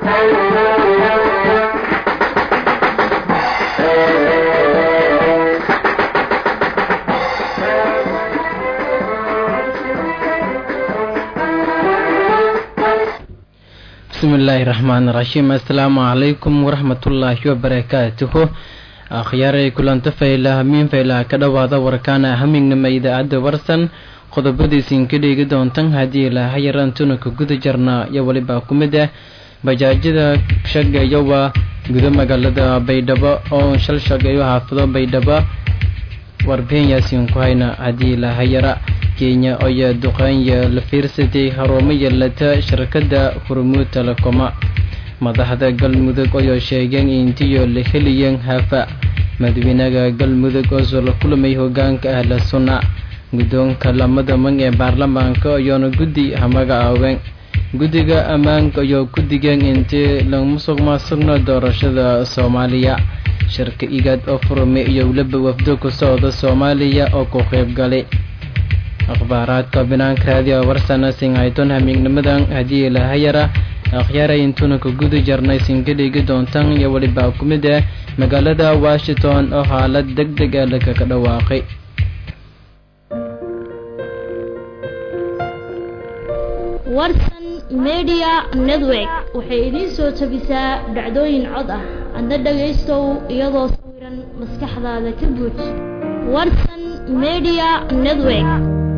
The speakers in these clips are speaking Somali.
bismillaahi raxmaan raxiim assalaamu calaykum waraxmatullaahi wabarakaatuhu akhyaaray kulanta fayla hamiin faylaha ka dhowaada warkaana hamignama idaacadda warsan qodobadiisiin ka dheegi doontan haddii ilaaha yaraan tunaka guda jarnaa iyo weliba ku mid ah bajaajyada shagayowa guda magaalada baydhabo oo shal shagayo xaafado baydhabo warbixin yaasiin ku hayna haddii ilaaha yara kenya oyo duqeenya la fiirsatay harumo yeelata shirkadda hormuud telekoma madaxda galmudug oo sheegeen intiyo la heliyeen hafa madaxweynaha galmudug oo la kulmay hogaanka ahla sunna guddoonka lamada mag ee baarlamaanka ayaona guddi hamaga aaween guddiga ammaanka ayoo ku digeen intii lamusuq maasuqna doorashada soomaaliya shirka igaad oo furmay iyo weliba wafdo ku socda soomaaliya oo ku qayb galay akhbaaraadka banaanka raadiyo warsana singhayton hamiignimadan haddii ilahayara akhyaaray intuuna ka guda jarnay sinka dhigi doontan iyo weliba ku mid ah magaalada washington oo xaalad deg deg ah lakaga dhawaaqay warsan media network waxay idiin soo tabisaa dhacdooyin cod ah adna dhagaystow iyadoo sawiran maskaxdaada ka buuj warsan media network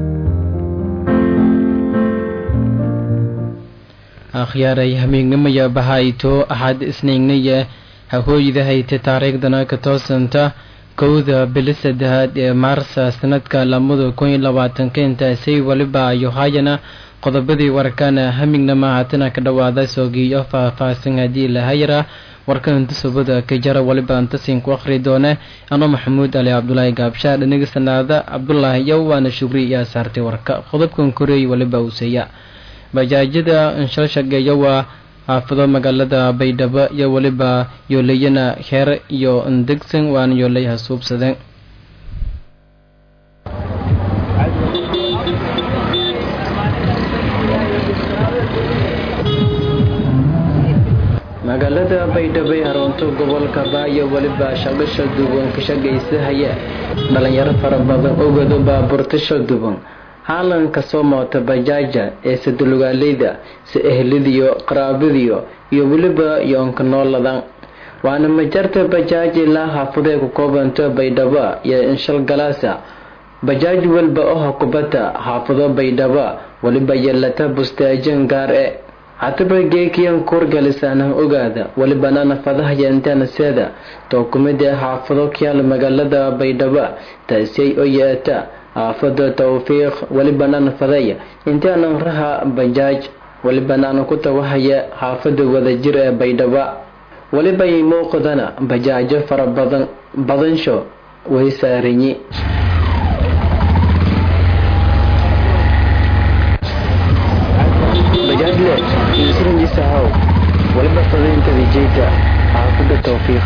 akhyaaray hamiignimaya bahayto axad isniignaya hahooyda hayta taariikhdana ka toosanta kowda bili saddexaad ee maarsa sanadka lamada kun iyo labaatanka intaasay weliba ayo haayana qodobadii warkana hamignama haatana ka dhawaada soogiiyo faah-faahsan haddii lahayara warka intusubada ka jara waliba intasiin ku akhri doone ano maxamuud ali cabdulaahi gaabshaa dhaniga sanaada cabdulaahi iyo waana shugri iyaa saartay warka qodobkan koreey waliba uuseeya bajaajyada inshalshageeya waa xaafado magaalada baydhabo iyo weliba yooleyana heer iyo ndegsan waana yooleyaha suubsadeen magaalada baydhabo ee haroonto gobolka baayo weliba shaqasha duwan ka shagaysahaya dhalinyaro fara badan ogado baabuurta shal duwan haalanka soo moota bajaaja ee sadulugaaleyda si ehladiyo qaraabadiyo iyo weliba yoonka nooladan waana majarta bajaaj ilaa xaafadee ku koobanta baydhabo iyo inshal galaasa bajaaj walba oha kubata xaafado baydhabo weliba yeelata bustaajan gaar e hataba geekiyan kuurgalisaanah ogaada welibana nafadaha yeentanaseeda too kumida xaafado kyaal magaalada baydhabo taasay oo yeeta xaafada tawfiiq welibana nafadaya intaanan raha bajaaj welibanaana ku tawahaya xaafada wadajir ee baydhabo weliba ay muuqdana bajaajo fara badan badansho way saaranyi bajaajle insuranjisahaw weliba fadaynta dijayta xaafada tawfiiq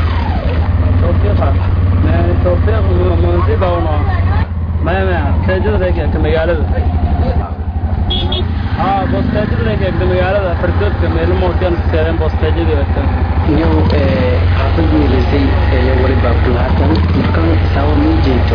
bostaajada magaalada haa bostaajada eegta magaalada fardoodka meelmoodkan seereen bostaajada iyow xaafad miilisay iyo weliba kulaatan markan saawa mii jeeto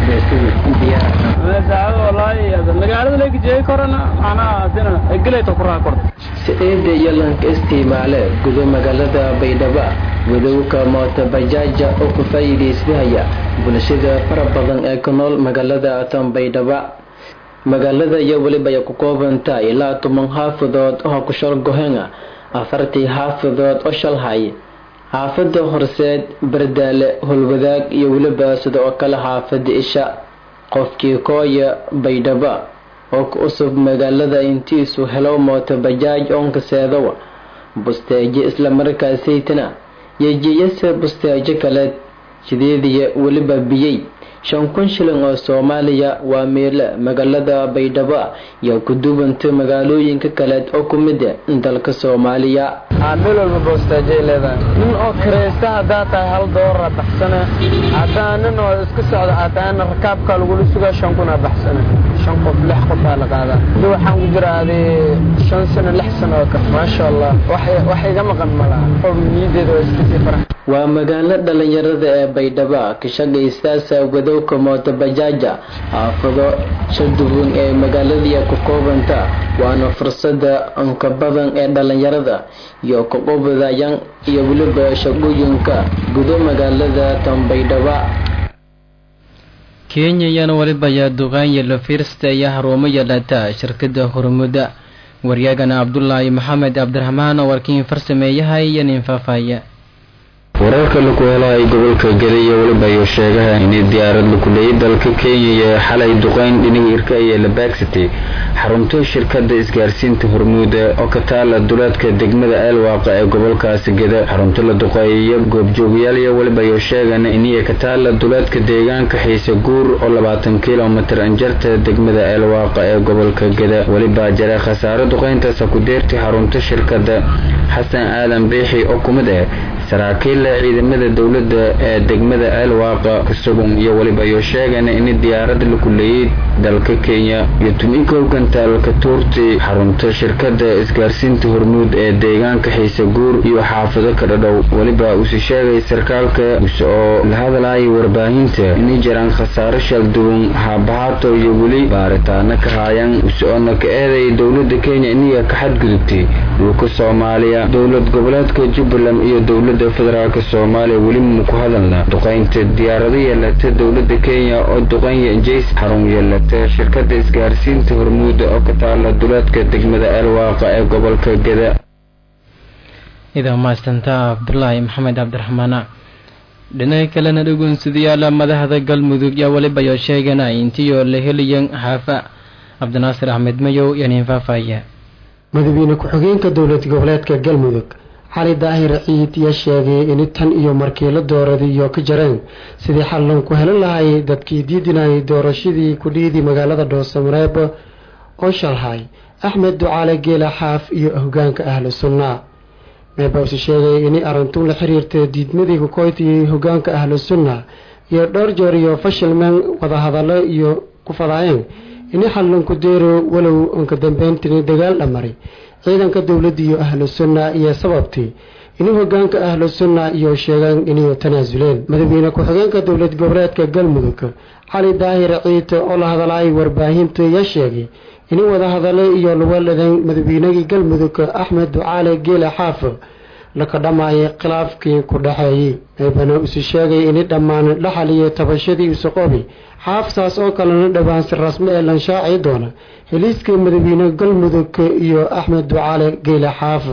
saacado walaahi magaalada leegi jeey korana macnaha adina gelayta ku raa korta si eeda iyo lanka isticmaale gudo magaalada baydhabo wadowka moota bajaaja oo ku faa'iidaysahaya bulshada fara badan ee ku nool magaalada tan baydhabo magaalada iyo weliba ay ku koobanta ilaa toban xaafadood oo ku shal gohena afartii xaafadood oo shalhay xaafada horseed bardaale holwadaag iyo weliba sida oo kale xaafada isha qofkii kooya baydhabo oo ku cusub magaalada intiisu helo mooto bajaaj oonkaseedowa bustaajo islamarkaasaytana yejiyase bustaajo kaleed sideediya weliba biyey shan kun shilin oo soomaaliya waa meele magaalada baydhabo iyo ku duwanta magaalooyinka kaleed oo ku mid a dalka soomaaliya meel walba boostaajay leedahay nin oo kiraysta haddaa tahay hal doolara baxsana haddaa nin oo iska socda xataa rakaabka lagula sugaa shan kuna baxsana shan qof lix qof baa la qaadaa hadda waxaan ku jira adi shan sano lix sano oo kale maasha allah wax iga maqan malaha qof niyadeeda waa iska sii farax waa magaalo dhalinyarada ee baydhabo ka shaqaystaasa wadowka mootabajaaja xaafado shaduwan ee magaaladii ku koobanta waana fursada anka badan ee dhalinyarada iyo kaqobadayan iyo weliba shaqooyinka gudo magaalada tan baydhabo kenya iyana waliba ayaa duqaanya la fiirsta iyo harumo yeelata shirkada hormuda waryaagana cabdulaahi maxamed cabdiraxmaan oo warkiin farsameeyahay iyo nin faafaya wararka laku helaay gobolka geda iyo weliba ayuu sheegaha inay diyaarad lakuleeyay dalka kenya iyo xalay duqeyn dhinaga irka iyo la baagsatay xarunto shirkada isgaarsiinta hormuuda oo ka taala duleedka degmada eelwaaqa ee gobolkaasi geda xarunto la duqeeyo goobjoogayaal iyo weliba ayuu sheegana iniya ka taala duleedka deegaanka xiise guur oo labaatan kilomitir anjarta degmada eelwaaqa ee gobolka geda weliba jare khasaaro duqeyntaasa ku deertay xarunto shirkada xasan aadan biixi oo kumid ah saraakiilla ciidamada dowladda ee degmada eelwaaqa kasugun iyo weliba ayuu sheegana in diyaarada laku leeyay dalka kenya iyo tumikow gantaalka tuurti xarunta shirkada isgaarsiinta hormuud ee deegaanka xiise guur iyo xaafado ka dhadhow weliba uuse sheegay sarkaalka use oo la hadlayay warbaahinta inay jiraan khasaaro shalduwan haabahaato iyo weli baaritaano ka haayaan use oona ka eeday dowlada kenya iniga ka xadgudubtay dhulka soomaaliya dowlad goboleedka jubbaland iyo dowlada federaalk soomaaliya weli mu ku hadalna duqeynta diyaarado yeelata dowlada kenya oo duqeyn jays xarun yeelata shirkada isgaarsiinta hormuuda oo ka taala duleedka degmada eelwaaqa ee gobolka geda idaa mahadsanta cabdulaahi maxamed cabdiraxmaana dhinaca kalena dhugunsidayaala madaxda galmudug yaa weliba yoo sheegana intiyo la helayan xaafa cabdinaasir axmed mayow iyo nin faafaya madaxweyne ku-xigeenka dowlad goboleedka galmudug cali daahir ciid yaa sheegay in tan iyo markii la dooraday iyo ka jareen sidii xallan ku helan lahay dadkii diidinayay doorashadii kudhiidii magaalada dhoosamareeb oo shalhay axmed ducaale geela xaaf iyo hogaanka ahlu sunna meebause sheegay in arrintu la xiriirta diidmadii kukoytiyay hogaanka ahlu sunna iyo dhowr jeer iyo fashilmeen wadahadallo iyo ku fadaayeen in xallan ku deero walow anka dambeyntii dagaal dhamaray ciidanka dowladda iyo ahlu sunna iyo sababtii inuu hogaanka ahlu sunna iyo sheegaan inay tanaasuleen madaxweyne ku-xigeenka dowlad goboleedka galmudug cali daahir ciid oo la hadalay warbaahinta yaa sheegay inay wadahadale iyo luwaladan madaxweynagii galmudug axmed ducaale geele xaaf laka dhammaayay khilaafkii ku dhaxeeyey eebana isu sheegay inay dhammaan dhaxal iyo tabashadii isoqobi xaafsaas oo kalena dhowaan si rasmi ee lanshaaci doona heliiska madaxweyne galmudug iyo axmed ducaale geyle xaaf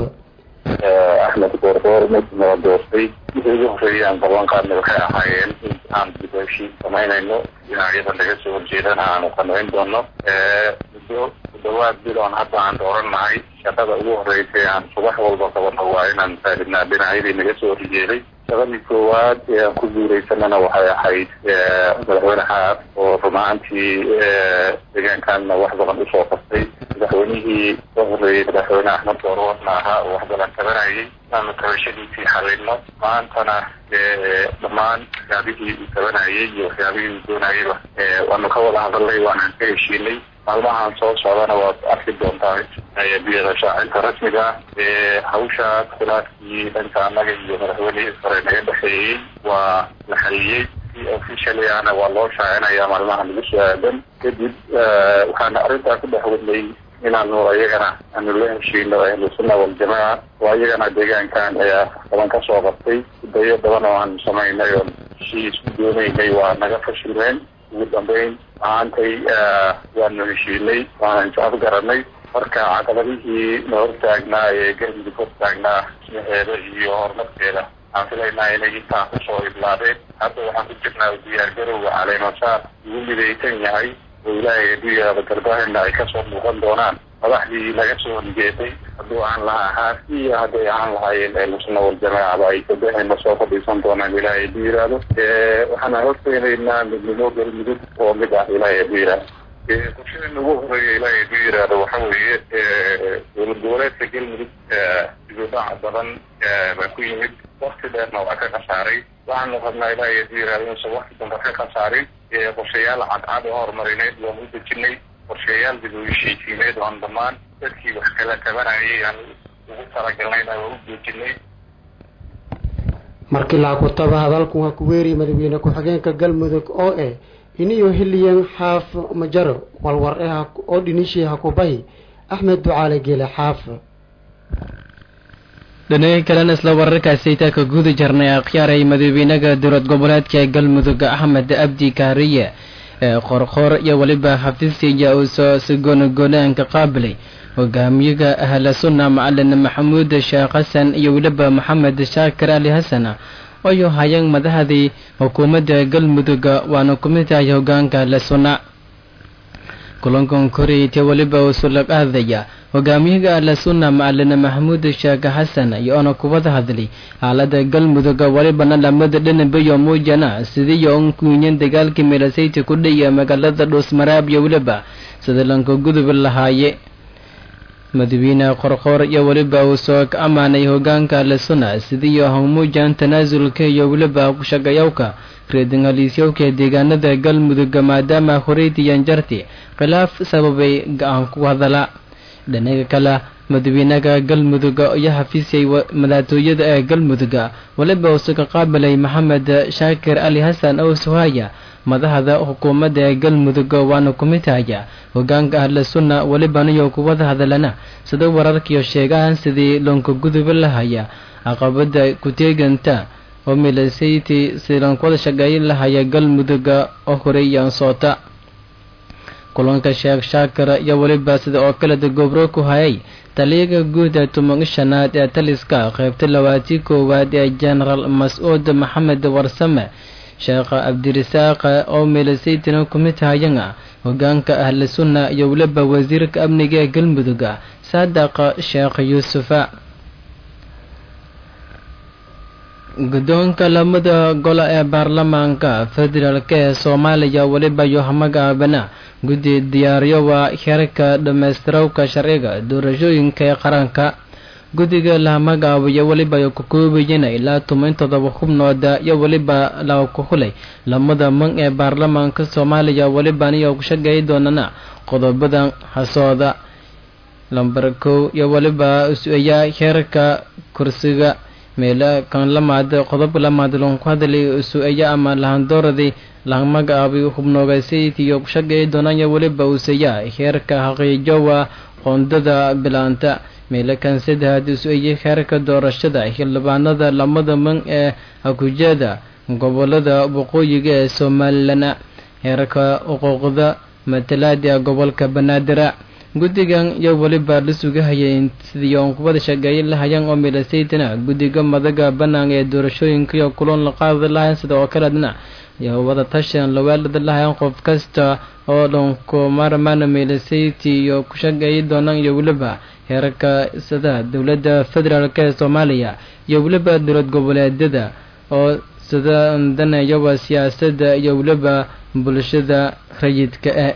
axmed goorgoor mid nala doortay wixii ugu horreeyaan ballanqaadna waxay ahaayeen in aan dib u heshiis samaynayno dhinacyada laga soo horjeedana aanu qancin doono muddo ku dhawaad biloon hadda aan doorannahay shaqada ugu horreysay aan subax walba qabano waa inaan faaidnaa dhinacyadii naga soo horjeeday shaqadii koowaad ee aan ku guuraysanana waxay ahayd madaxweyne xaaf oo rumaantii deegaankaanna wax badan usoo qabtay madaxweynihii ka horreeyey madaxweyne axmed goorwarna ahaa oo wax badan tabanayay inaanu tabashadiisii xalino maantana dhammaan waxyaabihii uu tabanayay iyo waxyaabihii uu doonayayba waanu ka wada hadalnay waanaan ka heshiinay maalmahan soo socdana waad arki doontaa biyada shaacinta rasmiga ah hawshaas khilaafkii dhanka annaga iyo madaxweynihii sare naga dhexeeyey waa la xaliyey si officially ana waa loo shaacinayaa maalmaha lagu soo aadan kadib waxaana arrintaa ku dhex wadnay inaanu ayagana aanu la heshiino ahlu sunna waljamaaca oo ayagana deegaankan ayaa badan ka soo qabtay dayo badan oo aanu samaynay oo heshii isku doonaynay waa naga fashilmeen ugu dambeyn maantay waanu heshiinay waana is afgaranay marka caqabadihii na hortaagnaa ee galmudug hortaagnaa smaheeda iyo horumarkeeda waxaan filaynaa inay intaa kusoo idlaadeen hadda waxaan ku jirnaa diyaargarowga caleemasaar ugu midaysan yahay oo ilaahay adduunyada garbahena ay kasoo muuqan doonaan madaxdii laga soo horjeeday hadduu aan lahaa haaf iyo hadday aan lahaayeen ehlusuna waljamaacaba ay garbahena soo fadhiisan doonaan ilaahay hadduu yidhaahdo waxaana horteenaynaa midnimo galmudug oo mid ah ilaahay hadduu yidhaahdo qorshadeena ugu horeeya ilaahay hadduu yidhaahdo waxa weeye dowlad goboleedka galmudug dibudhaca badan baa ku yimid wakti dheerna waa ka khasaaray waxaanu rabnaa ilaahay hadduu yidhahdo inuusan wakti damba ka khasaarin qorshayaal cadcad oo horumarineed waanu u dejinay qorshayaal dib u heshiisiineed oo aan dhammaan dadkii wax kala tabanayay aan ugu talagalnayna waa u joojinay markii laakutaba hadalku waa ku weeriyay madaxweyne ku-xigeenka galmudug oo eh iniyo hiliyan xaaf majaro walwar eh oo dhinishii hakubahi axmed ducaale geele xaaf dhinaca kalena isla wararkaasi taa ka guda jirnay akhyaaray madaxweynaha dowlad goboleedka galmudug axmed abdi kaariye ee qorqoor iyo weliba xafiisyaya uu soo sigoonagoonaanka qaabilay hogaamiyaha ahla sunna macalin maxamuud sheekh xasan iyo weliba maxamed shaakir ali xasan ayuu hayeen madaxdii xukuumadda galmudug waana ku mid tahay hogaanka ahla sunna kulankan koreyta weliba uu sulaq aadaya hogaamiyaha ahla sunna macalin maxamuud sheekh xasan iyoona kubada hadlay xaalada galmudug welibana lamada dhinabayo muujana sidiiyo un kuunyan dagaalkii milasayti ku dhiya magaalada dhuusmaraab iyo weliba sida lanka gudub lahaaye madaxweyne qorqoor iyo weliba uu soo ka ammaanay hogaanka ahla sunna sidiiyo hawmuujan tanaasulka iyo weliba kushaqayowka reedingaliisyowka deegaanada galmudug maadaama horeytiyan jarti khilaaf sababay ga-aan ku hadala dhinaga kale madaxweynaha galmudug iyo xafiisyay madaxtooyada ee galmudug weliba uu suka qaabilay maxamed shaakir ali xasan oo suhaya madaxda xukuumadda ee galmudug waana ku mid haya hogaanka ahla sunna welibaniyo kuwada hadalana sida wararkiyo sheegahan sidii loonka guduba lahaya caqabada ku-teeganta oo milasayti silankuwada shaqeeyin lahaya galmudug oo horeeyaan soota kulanka sheekh shaakir iyo weliba sida oo kaleda gobro ku hayay taliyaga guud ee tuman shanaad ee taliska qaybta labaatii koowaad ee genaraal mas-uud maxamed warsame sheekh cabdirisaaq oo milasaytina ku mid hayana hogaanka ahla sunna iyo weliba wasiirka amniga ee galmudug saadaq sheekh yuusufa guddoonka lamada golo ee baarlamaanka federaalk ee soomaaliya weliba yohamagaabana guddi diyaaryowa xerka dhammaystirawka sharciga doorashooyinka ee qaranka guddiga lahamagaabiyo weliba ay ku koobayana ilaa tuman todoba xubnooda iyo weliba la ku hulay lamada man ee baarlamaanka soomaaliya welibaniyo ku shaqeey doonana qodobadan hasooda lambar kow iyo weliba is-eeyaa xeerka kursiga meela kan lamaad qodobka lamaad loon ku hadlay su-eeya ama lahandooradii lahamagaabay xubnoogaysaydkiyo ku shaqeey doonanya weliba useeyaa xeerka xaqiijowa qoondada bilaanta meelo kan saddexaad is-eeye xeerka doorashada xildhibaanada lamada man ee hakujeeda gobolada waqooyiga ee somalilan xeerka xuquuqda matalaada gobolka banaadir guddigan iyo weliba la sugahayay sidii oon kubada shaqeeyin lahayeen oo milasaytana guddiga madaga bannaan ee doorashooyinka iyo kulan la qaadi lahayn sida oo kaledna iyo wada tashan lawaalada lahayn qof kasta oo dhanku marmana milasayti iyo ku shaqeeyi doonaan iyo weliba heerarka sida dowladda federaalk ee soomaaliya iyo weliba dowlad goboleedyada oo sida daneeyawa siyaasadda iyo weliba bulshada rayidka ah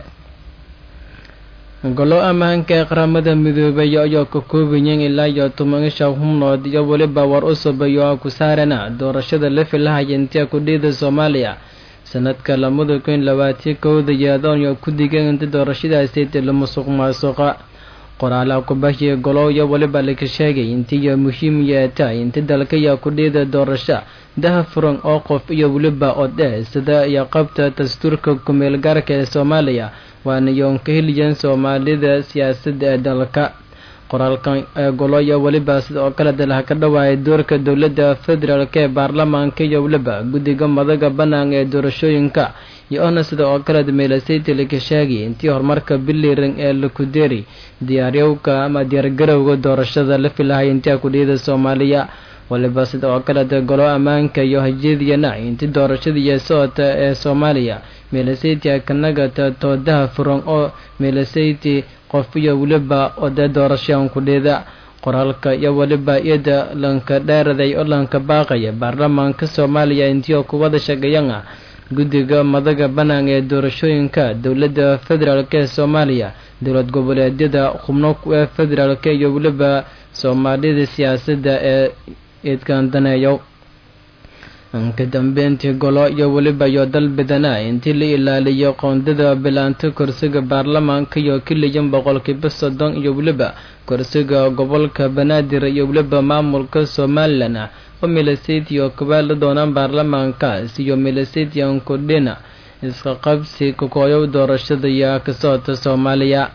golo ammaanka ee qaramada midoobay ayaa ka koobayeen ilaa iyo tobanisha xubnood iyo weliba war cusub iyo ku saarana doorashada la filahaya intia kudhiida soomaaliya sanadka lamada kun labaatiyo kowda yeedoon iyo ku digeen inta doorashadaasi la musuq maasuqa qoraalaha kubashiya golo iyo weliba laka sheegay intiiyo muhiim yeetahay inta dalka iyo kudhiida doorasho daha furan oo qof iyo weliba odhe sida iyo qabta dastuurka kumeel gaarka ee soomaaliya waana yoon ka heliyan soomaalida siyaasadda ee dalka qoraalkan ee golo iyo weliba sida oo kale dalaha ka dhawaayay doorka dowladda federaalk ee baarlamaanka iyo weliba guddiga madaga bannaan ee doorashooyinka iyo ohna sida oo kale meelasayta laka sheegay intii horumarka biliran ee lakudeeri diyaaryowka ama diyaargarowga doorashada la filahay intia kudhiyada soomaaliya waliba sida oo kaleta golo ammaanka iyo hajeediyana inti doorashadaiyo socota ee soomaaliya meelasayti kanagata toodaha furan oo meelasayti qof iyo weliba odee doorashaan kudheeda qoraalka iyo weliba iyada lanka dheeraday oo lanka baaqaya baarlamaanka soomaaliya intii kuwada shaqeeyana guddiga madaga bannaan ee doorashooyinka dowladda federaalk ee soomaaliya dowlad goboleedyada xubno ee federaalk iyo weliba soomaalida siyaasadda ee eedkan daneeyo ka dambeyntii golo iyo weliba iyo dalbidana intii la ilaaliyo qoondada bilaanta kursiga baarlamaanka iyo kiliyan boqolkiiba soddon iyo weliba kursiga gobolka banaadir iyo weliba maamulka somalilan oo milisiti oo kabaala doonaan baarlamaankaas iyo milisitian kudhina iska qabsi kakooyow doorashada iyo ka socota soomaaliya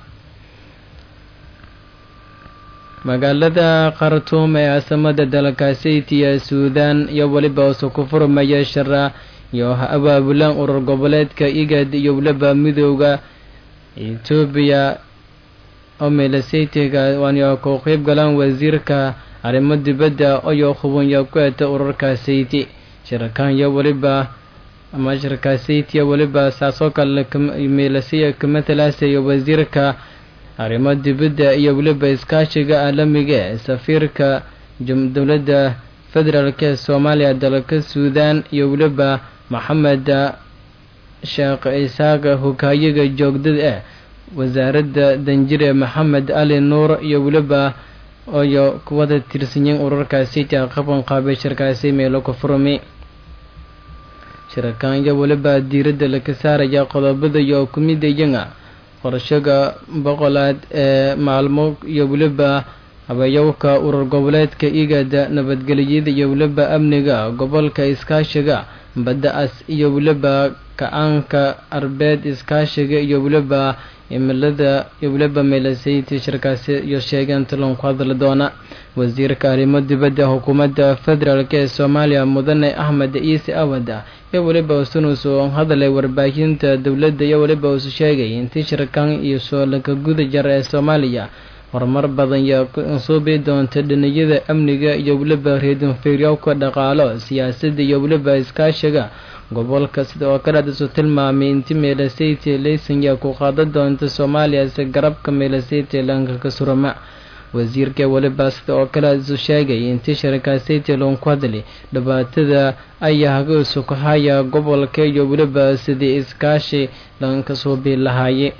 magaalada khartuum ee caasimada dalkaasitiya suudan iyo weliba usu ku furmaya shara iyo ha abaabulaan urur goboleedka igad iyo weliba midooda etoobiya oo milisitiga waana ku qeyb galaan wasiirka arrimo dibadda iyo hubanya ku eta ururkaasiti shirkan iyo weliba ama shirkaasitiya weliba saasoo kale milisiya kamatalaasaya wasiirka arrimo dibadda iyo weliba iskaashiga caalamiga ee safiirka dowladda federaalk ee soomaaliya dalka suudan iyo weliba maxamed sheekh isaaqa hogaayaga joogdada ah wasaaradda danjire maxamed ali nuur iyo weliba oyo kuwada tirsanyiin ururkaasi qaban qaabay shirkaasi meelo ku furmi shirkan iyo weliba diiradda laga saaraya qodobada iyo kumidayanga qorshaga boqolaad ee maalmo iyo weliba habeeyowka urur goboleedka igada nabadgeliyada iyo weliba amniga gobolka iskaashiga badda as iyo weliba ka-aanka arbeed iskaashiga iyo weliba cimilada iyo weliba meelasayti shirkaasi iyo sheegeen talon ku hadli doona wasiirka arrimo dibadda xukuumadda federaalk ee soomaaliya mudane axmed ciise awada iyo weliba usunuusu hadalay warbaahinta dowladda iyo weliba usu sheegay intii shirkan iyo soo laga guda jara ee soomaaliya horumar badan iyo suubi doonta dhiniyada amniga iyo weliba reedinfiiryowka dhaqaalo siyaasadda iyo weliba iskaashiga gobolka sida oo kale adisu tilmaamay inti meelasiti laysanya ku qaadan doonta soomaaliya si garabka meelasiti lankaka surama wasiirka weliba sida oo kale adisu sheegay intii sharikaasiti loonku hadli dhibaatada ayaa hagaisu ku haya gobolka iyo weliba sidii iskaashi lanka suubi lahaaye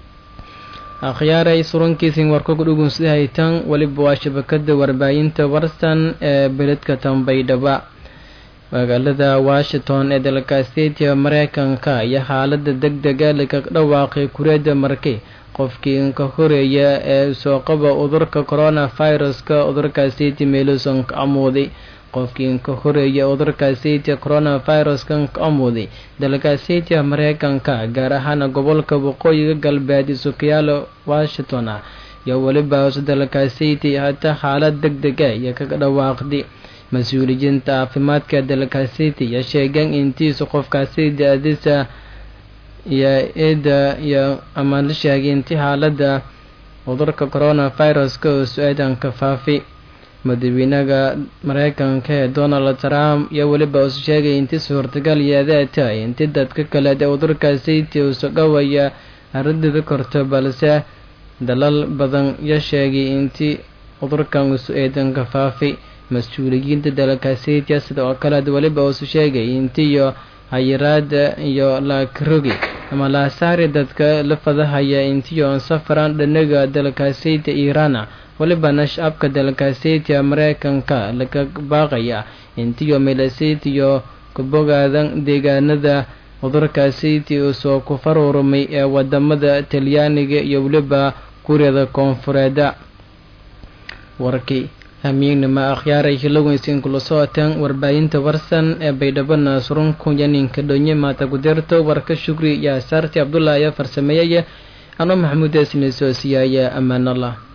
akhyaaray surankiisin warkoga dhugunsiday haytan weliba waa shabakada warbaahinta warsan ee beledka tambaydhaba magaalada washington ee dalka statia mareykanka iyo xaalada deg dega laga dhawaaqay kureeda markay qofkii inka horeeya ee soo qaba udurka coronaviruska udurka siti meeluson ka amuuday qofkii inka horeeya udurka siti coronaviruska ka amuuday dalka sitia mareykanka gaar ahaan gobolka waqooyiga galbeed isukayaala washington iyo weliba dalka siti hataa xaalad deg dega iyo kaga dhawaaqday mas-uuliyiinta caafimaadka dalka city iyo sheegeen intiisa qofkaasi da-disa iyo eeda iyo ama la sheegay inti xaalada cudurka coronaviruska oo su-aadanka faafi madaxweynaha mareykanka ee donald trump iyo weliba usu sheegay inti suurtagal yeedeeta inti dadka kale ee cudurka city usu dhowaya aradida korto balse dalal badan iyo sheegay inti cudurkan usu eedanka faafi mas-uuliyiinta dalka sitia sida oo kale weliba uusu sheegay intiyo hayiraada iyo laakirogi ama laasaari dadka la fadahaya intiyo safaran dhanaga dalka sitia iirana welibana shacabka dalka sitia mareykanka laga baaqaya intiyo melasitiyo kabogaadan deegaanada cudurka siti usoo ku faruurmay ee wadamada talyaaniga iyo weliba kuuriyada koonfureeda warkii hamiignima akhyaaray hiloweynsiin kula socoteen warbaahinta warsan ee baydhabana surunku yaninka dhonye maata gudeerto warka shukri iyo asaarti cabdulah ayaa farsameeyaya ano maxamuud esni soo siyaaya ammaan allah